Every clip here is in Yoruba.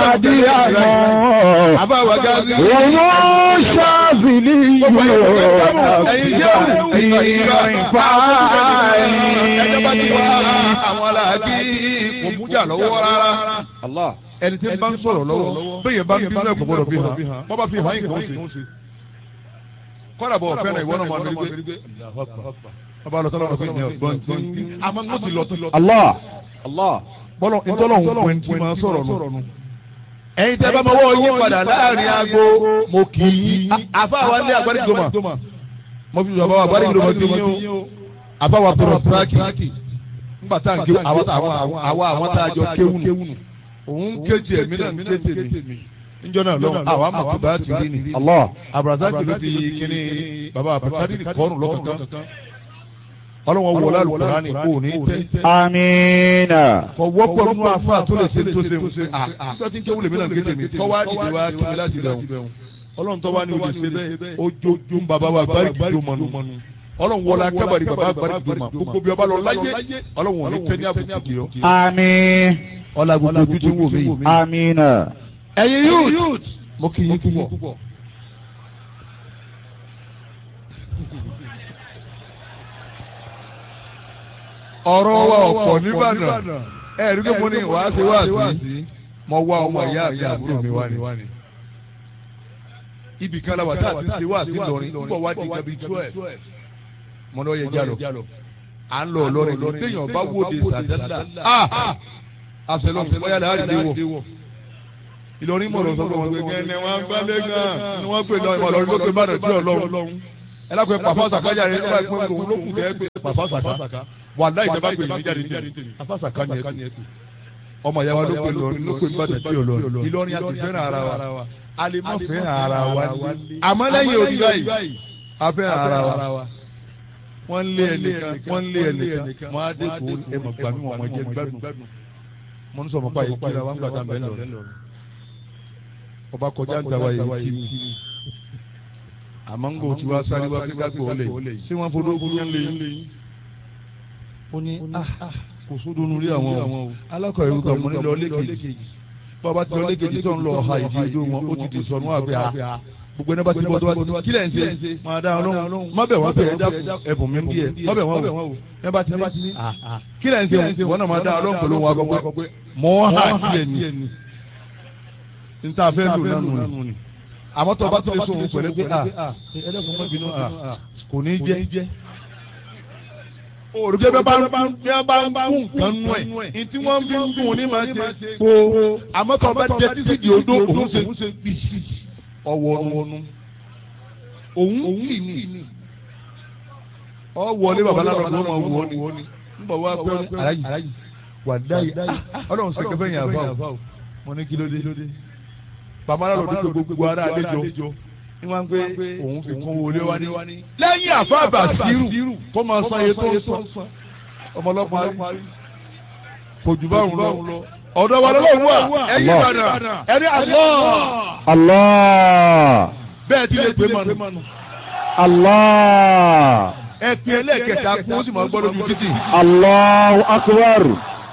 àdí àmọ́. àbáwá gáàsì. Òun ṣáàbìlì yóò ẹ̀yin jẹ́ ìrìn fáyín. ẹjọ́ bá ti wá àwọn aláàbí kò mújà lọ́wọ́ rárá. ẹni tí ń bá ń sọ̀rọ̀ lọ́wọ́ bẹ́ẹ̀ bá ń bí náà kò gbọ́dọ̀ bí hàn wọ́n bá fi hàn yín kò ń ṣe. kọ́dà bọ̀ fẹ́ràn ìwọ náà máa ń gbé. ọba lọ sọ́dọ̀ ọ̀gbìn ní ọ̀gbọ́n tí. àmọ́ mo ti lọ ti lọ. Allah. bọ́lọ̀ ìtọ́lọ̀ ń pè ní tí máa sọ̀rọ̀ nù. ẹ̀yin tẹ́ bá mọ́wọ́ yín padà láàrin aago mo kì í. àfáà ní àgbáríjọmọ mo fi sọ̀rọ̀ àgbáríjọmọ ti yín o. àfáà tọrọ tíráàkì nígbà tá à ń ké àwa àwọn tá a jọ kéwù nù. òun kéjì ẹ̀mí náà ń ké tèmi. níjọ́ náà lọ́wọ́ àwa mọ̀ tó bá ti rí ni. Allah. abrazaki ló fi kíní baba abrazaki kọ́ọ̀nù lọ́kọ̀ọ̀kan. ọlọ́wọ́ wọlé alùpùpù kò ní tẹ́ Amina. kọ wọ́pọ̀ nínú afa tó lè ṣe tó ṣe ń ṣe à tó ti ń kéwù lèmi náà kéde mi tọ́wá dìde wá kí mi láti lẹ̀ wọ́n ọlọ́run tọ́wá ní olè ṣe bẹ́ẹ̀ ojojú bàbá wa bárí kìdó mọ́nu ọlọ́run wọlé akábàrí bàbá bárí kìdó mọ́ gbogbo bí ọba lọ láyé ọlọ́run ò ní tẹ́ ní àbùkù kì ọ́ Àmín. ọlá gbogbo ojú tí ń wò mí yìí. Amina. ẹ̀yin youth mo kì í púpọ̀. ọ̀rọ̀ wa ọ̀pọ̀ nìbàdàn ẹ̀rí pé mo ní wàá ṣe wá sí mo wá ọmọ ìyá àti àbúrò mi wá ní. ibì kan la wà tá a ti ṣe wá sí lọrin nígbà wá di gabi twelve mo lọ yẹ jálọ à ń lọ lọrin lọ téèyàn bá wòde sàdálà àṣẹlọ bóyá lè àrídé wọ. Ìlọrin mọ̀ lọ sọ pé wọ́n gbé kẹ́ni wọ́n gbálẹ̀ gan ni wọ́n pè lọ ìmọ̀ lọ́rin ló pè bá dọ̀tí ọlọ́run. ẹ lápẹ́ pàfọ́ sàkájà rẹ̀ nígbà pé òun ló kù kẹ́ pé pàfọ́ sàká wà láì jẹ́ bá pè ní jáde ní pàfọ́ sàká ni ẹ pè. ọmọ ìyá wa ló pè lọrin ló pè bá dọ̀tí ọlọ́run. Ìlọrin a ti fẹ́ràn ara wa a lè má fẹ́ràn ara wa ní. àmọ́ lẹ́yìn òbí báyìí a fẹ́ràn ara wa. wọ́n lé ẹnìkan wọ́n lé ẹnìkan wọ́n á dé kó ẹmọ̀ gbàmí wọn jẹ́ gbádùn mo ń sọ fún báyìí kíra wọn gbàdá bẹ́ẹ̀ lọ ọba kọjá ń tàwa yìí kí ni àmọ́ ń gò tí wàá sáré wá sí kágbó ọ̀lẹ̀ ṣé wọ́n fọdọ́ ogun yẹn lé yín. ó ní kò sódò nulí àwọn o alákọ̀ ìlú kan mo ní lọ lẹ́kẹ̀jì bàbá ti lọ lẹ́kẹ̀jì tó ń lọ ọ̀ha ìdí ojú wọn ó ti di sọnù àgbẹ̀ à gbogbo ẹni bá ti bọ́ tó bá ti kí lẹ̀ ń ṣe máa dá ọlọ́run má bẹ̀ wọ́n bẹ̀ ẹ̀bùn mi bí ẹ̀ má bẹ̀ wọ́n wò ẹ bá ti ní kí lẹ̀ ń ṣe wọ́n náà máa dá ọlọ́run pẹ̀lú wọn akọ pé mọ́ hà sílẹ̀ ni níta fẹ́ lò nánu ni àmọ́ tó o bá tó lè sọ òun pẹ̀lú pé ẹlẹ́kùn mọ́ bínú kò ní jẹ́ òrùjẹ bẹ bá ń bẹ bá ń kú nǹkan nú ẹ ní tí wọ́n fi ń dùn ní máa ṣe kó àmọ́ tó o bá jẹ títí di odó òun ṣe bí ọwọ́nu òun kì ní ọ wọlé babaláwo ló máa wọ ni nígbà wá pé aláyì wà dáyì ọlọ́run sọ kẹfẹ́ yẹn àbá o mo ní kí ló dé babaláwo ló dé gbogbo ara àlejò ní wọ́n pé òun fi kún wọlé wá ní. lẹ́yìn àfáàbà sírù kó máa san iye tó ń san ọmọlọ́pàá kò jù báwọn lọ ọ̀dọ̀ wa lọ́wọ́ wà ẹ̀yìn ìbàdàn ẹ̀rí àlọ́. Allah. bẹ́ẹ̀ ti lè pè mọ́nu. Allah. ẹ pin ẹlẹ́ẹ̀kẹta kún ó sì máa gbọ́ lójú títì. Allahu akbar.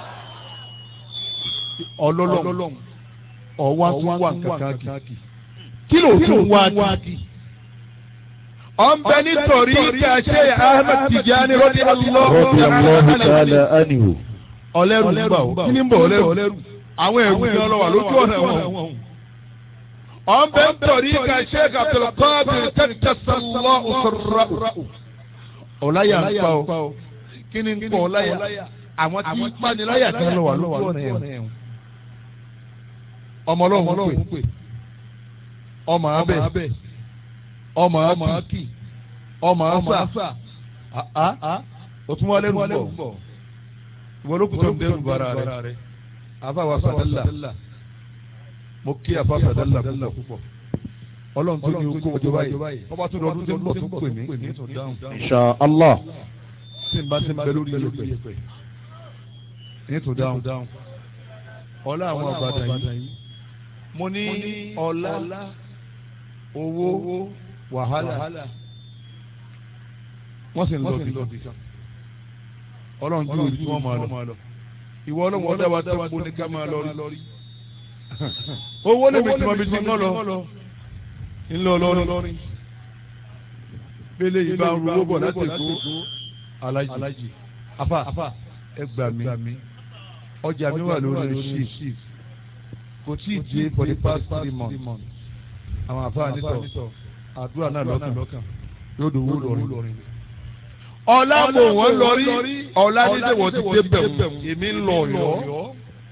ọlọ́lọ́m ọ̀wá tún wà kankan kì. kí ló tún wá kì. ọ̀nbẹ nítorí ká ṣe Ahmed Tijani rọ́dí Radiyallahu ta'ala anhu. ọlẹ́rù ń bà ó kí ni ń bọ̀ ọlẹ́rù àwọn ẹ̀rù ní ọlọ́wà lójú ọ̀nà wọn. ọ̀nbẹ nítorí ká ṣe Abdulkadir kẹ́kẹ́sọ̀lọ́ òṣèrà. ọ̀láyà ń pa ó kí ni ń pọ̀ ọ̀láyà àwọn tí ń paniláyà kan lọ́wà lójú ọ̀nà ẹ̀wọ̀n. ọmọ ọlọ́run pè ọmọ abẹ ọmọ akí ọmọ asa òtún wọlé rú bọ̀ ìwọ ló kù tó ń dẹrù bara rẹ àfàwà sàdálà mo kí àfà sàdálà púpọ̀ ọlọ́run tó ní okó ọjọ́ báyìí ọba tó lọ́dún tó ń bọ̀ tó pè mí ní tó dáhùn Insha Allah. tí n bá ti ń bẹ lórí yẹpẹ ní tó dáhùn ọlá àwọn àgbàdàn yìí mo ní ọlá owó wàhálà wọ́n sì ń lọ bí kan ọlọ́run ju ibi tí wọ́n máa lọ ìwọ ọlọ́run ọdẹ wa tó kó ní ká máa lọ rí owó lè mi tí mo fi ti ń lọ ńlọ lọrin bẹ́lẹ̀ yìí bá ń ru owó bọ̀ láti èkó alájì afa ẹ gbà mí ọjà mi wà lórí shift kò tí ì dé for the past three months àwọn afa nítọ̀ àdúrà náà lọ́kàn yóò dòwó lọrin. ọ̀la mò wọ́n lọrí ọ̀la dídé wọ́n ti dé bẹ̀rù èmi ń lọ ọ̀yọ́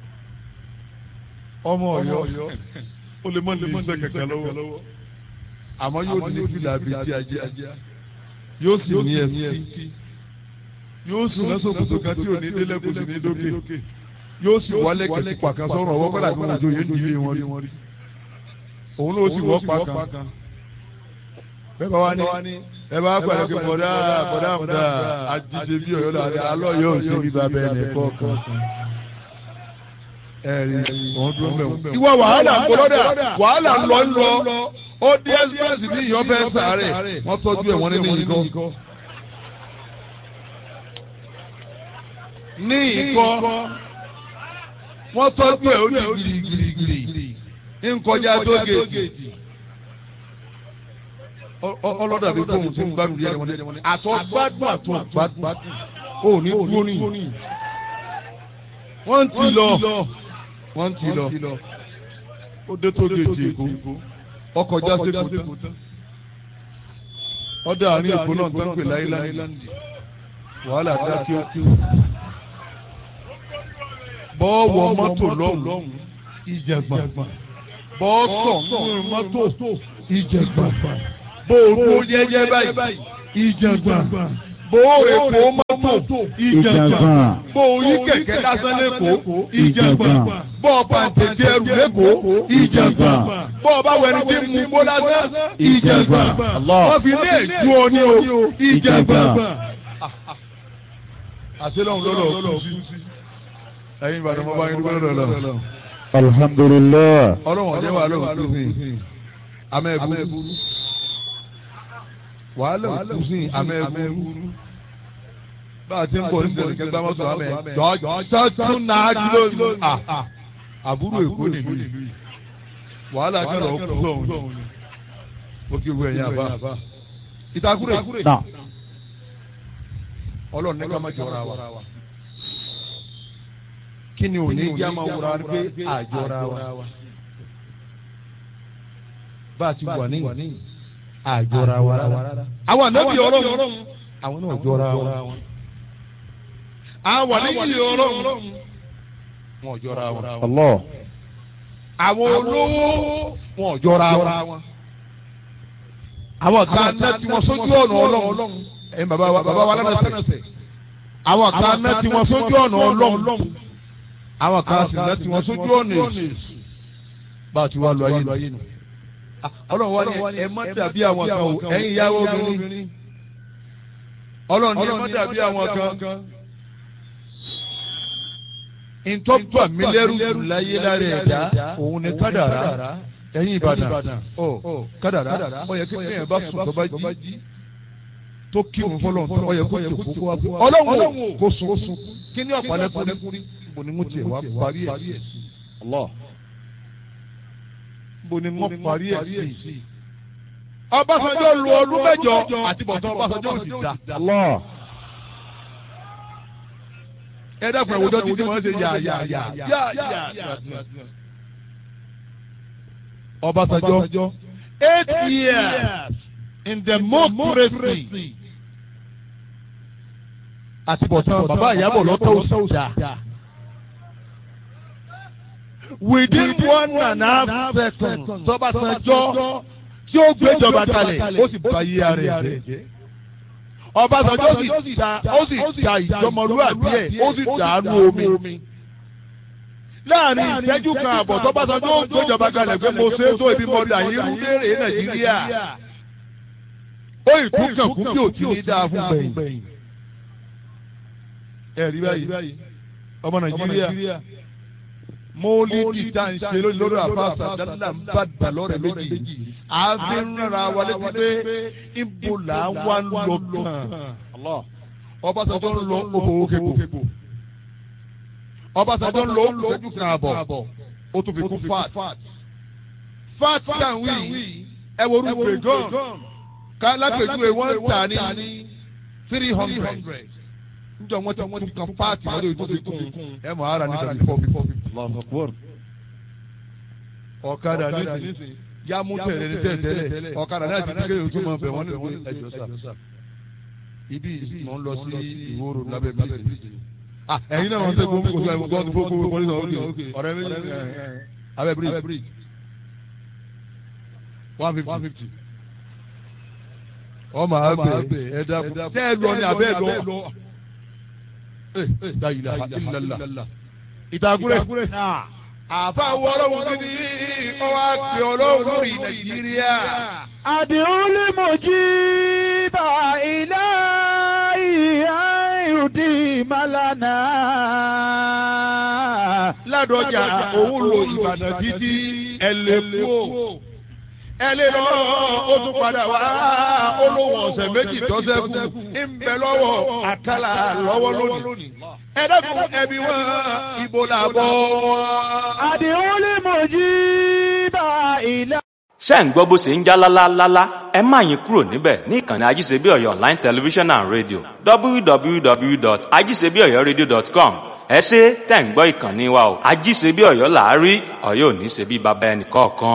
ọmọ ọ̀yọ́ ó lè mọ ní iṣẹ́ kankan lọ́wọ́ àmọ́ yóò ní fìlà bíi ti ajá yóò sì ní ẹsí yóò sì lọ́sọ̀ kòtò kan tí ò ní délẹ̀ kò sì ní dókè yóò sì wálé kẹsì pàkan sọ̀rọ̀ ọwọ́ kọ́lá tí wọ́n jọ yé nílé wọn rí òun ló sì wọ́ pàkan bẹ́ẹ̀ bá wá ní ẹ bá pàdé pé bọ̀dá bọ̀dá àmúdá àjíṣe bí ọ̀yọ́ làdé alọ́ yóò ṣe bí babẹ́ ẹ̀ nìkọ́ kan ẹ̀rí òun dúró mẹ́wọ̀n. ìwọ wàhálà ń gbọ́dọ̀ wàhálà ń lọ ń lọ ó dé express ní ìyọ́ bẹ́ẹ̀ sàárẹ̀ wọ́n tọ́jú ẹ̀ wọ́n nínú ìkọ́. ní ìkọ́ wọ́n tọ́jú ẹ̀ ó ní girigirigiri nkọjá tó gèjì ọlọ́dà bí fóun ti ń gbádùn yẹn wọn àtọ́ gbádùn àtọ́ gbádùn ó ní dúró ní wọ́n ti lọ wọ́n ti lọ ó dé tó gèjì èkó ọkọjá sẹ́kù tán ọdẹ àárín èkó náà tó ń pè láìláńdì wàhálà dá kí ó kí ó bọ́ọ̀wọ̀ mọ́tò lọ́hùn ìjẹ̀gbọ̀n bọ́ọ̀sọ̀ nínú mọ́tò ìjẹ̀gbọ̀n bóòrò jẹ́jẹ́ báyìí ìjẹ̀gbọ̀n bóòrò èkó mọ́tò ìjẹ̀gbọ̀n bóòrò kẹ̀kẹ́ lásán lẹ́kọ̀ọ́ ìjẹ̀gbọ̀n bọ́ọ̀ pàǹtẹ̀jẹ̀ ẹrù lẹ́kọ̀ọ́ ìjẹ̀gbọ̀n bọ́ọ̀ bá wẹni tí mú bó lásán ìjẹ̀gbọ̀n wọ́n fi lé ju ọ ní o ìjẹ̀gbọ̀n. àṣẹ lọ́hùn lọ́lọ́ kú sí ẹ̀yin ìbàdàn mo bá yín dúpẹ́ lọ́dọ̀ lọ. alhamdulilah. ọlọ́run ọ̀jẹ̀ wà lóhùn tó sìn amẹ́bù wàhálà òkú sìn amẹ́bù bá a ti ń bọ̀ ní sẹ́yìn kẹgbẹ́ mọ́tò amẹ́ jọ́jọ́ náà dúró àbúrò èkó nìlú yìí wàhálà kẹlẹ̀ òkú sọ̀hún ó kí wú ẹ̀yìn àbá ìtakùrẹ̀ ọlọ́run ní ká má jọra wa kí ni òní jẹ́ máa wúra pé àjọra wa. bá a ti wà ní àjọra wa rárá. àwọn ànábì ọlọ́run àwọn náà jọra wa. àwọn ànábì ọlọ́run wọn ò jọra wa. Allah. àwọn olówó wọn ò jọra wa. àwọn kan náà tí wọ́n sójú ọ̀nà ọlọ́run. ẹ̀yin bàbá wa bàbá wa lánàá àwọn kan náà tí wọ́n sójú ọ̀nà ọlọ́run àwọn kan sì náà tí wọ́n sójú ọ̀nà èsì bá a ti wá lọ ayé nù. ọlọ́run wá ní ẹ má dàbí àwọn kan o ẹ̀yin ìyàwó obìnrin. ọlọ́run ní ẹ má dàbí àwọn kan. ìtọ́jú àmìlẹ́rù láyé lára ẹ̀dá òun ni kádàrá ẹ̀yin ìbàdàn ọ kádàrá ó yẹ kí ẹ̀yìn bá sùn tó bá jí tó kírun fọlọ́n tó ó yẹ kó jòkó kó wá fún ọlọ́run kó sùn kí ni ọ̀pọ̀lọpọ̀ bo ni mo tiẹ̀ wá parí ẹ̀ sí. Allah. bo ni mo parí ẹ̀ sí. Ọbásanjọ́ lu ọdún mẹ́jọ àti bọ̀tán Ọbásanjọ́ ò sì dá. Allah. Ẹ dákun ẹ̀wùjọ́ títí wọ́n ṣe yà yà yà yà yà. Ọbásanjọ́ eight years in democracy àti bọ̀tán bàbá ìyàbọ̀ lọ́tọ̀ òṣà within one and a half seconds tọ́básanjọ́ tí ó gbéjọba kalẹ̀ ó sì bá yí ara ẹ̀ jẹ́. Ọbásanjọ́ sì ta ó sì ta ìjọmọlúwàbí ẹ̀ ó sì dàánú omi. Láàrin ìṣẹ́jú kan àbọ̀ tọ́básanjọ́ ó gbéjọba kalẹ̀ pé mo ṣe é tó ibi mọ́dà yín rú léèrè Nàìjíríà. Ó ìtúkàn kú bí òtí ní dáa fún gbẹ̀yìn. Ẹ̀rí báyìí ọmọ Nàìjíríà mọ́lídì tá à ń ṣe lórí àfàṣà dáadáa ń bá dà lọ́rẹ̀ méjì. àfi ń rárá wa létí pé ibo là ń wá ń lọ kàn. Ọbásanjọ́ ń lọ òfòwò kébò. Ọbásanjọ́ ń lọ òṣèjú kan àbọ̀. ó tún fi kún fat fat tan wí ẹ wo orú bregon ká lápèjúwe wọ́n tà ní three hundred njọ wọn ti wọn ti kan fat lọ́dọ̀ tó fi kún ẹ mọ̀ ara ní tàbí four fifty. ọ̀kadà nísìnyí yá mú tẹ̀lé ní tẹ̀lé ọ̀kadà náà ti di kéde ojú mọ̀ bẹ̀ wọ́n ní ìwé ẹ̀jọ̀ sà. ibi mò ń lọ sí ìwòrò lábẹ́ bíríjì. ẹ̀yin náà wọ́n tẹ́ gbogbo kò sí àìmọ̀ gbọ́dọ̀ gbogbo gbogbo ní ọ̀rẹ́ ọ̀rẹ́ méjì abẹ́ bíríjì one fifty. wọ́n máa bẹ̀ ẹ̀ dákun tẹ́ ẹ lọ ní abẹ́ lọ. la ilaha illallah. ìtàkùrẹ́ àfa wọ́ọ́rọ́ wọn ní ọwọ́ àti ọlọ́run lórí nàìjíríà. àdìrún lè mọ̀ jí bá ilé ìhà ìrùdí màlánà. ládọjà òun lo ìbàdàn títí ẹlẹ́kùó ẹlẹ́ lọ ó tún padà wá olówó ọ̀sẹ̀ méjì tọ́sẹ̀ kù ń bẹ lọ́wọ́ àkàlà lọ́wọ́ lónìí. ẹ dẹ́kun ẹbí wọn ibo làbọ̀ wọn. àdìrún lè mọ̀ jí bá ilé. ṣé ń gbọ́ bó ṣe ń já lálálálá ẹ má yín kúrò níbẹ̀ ní ìkànnì ajíṣebíọ̀yọ̀ online television and radio www.ajíṣebíọ̀yọ̀radio.com ẹ ṣe tẹ̀ ń gbọ́ ìkànnì wa o ajíṣebíọ̀yọ̀ làárí ọ̀yọ́ ò ní ṣe bí baba ẹnì kọ̀ọ̀kan.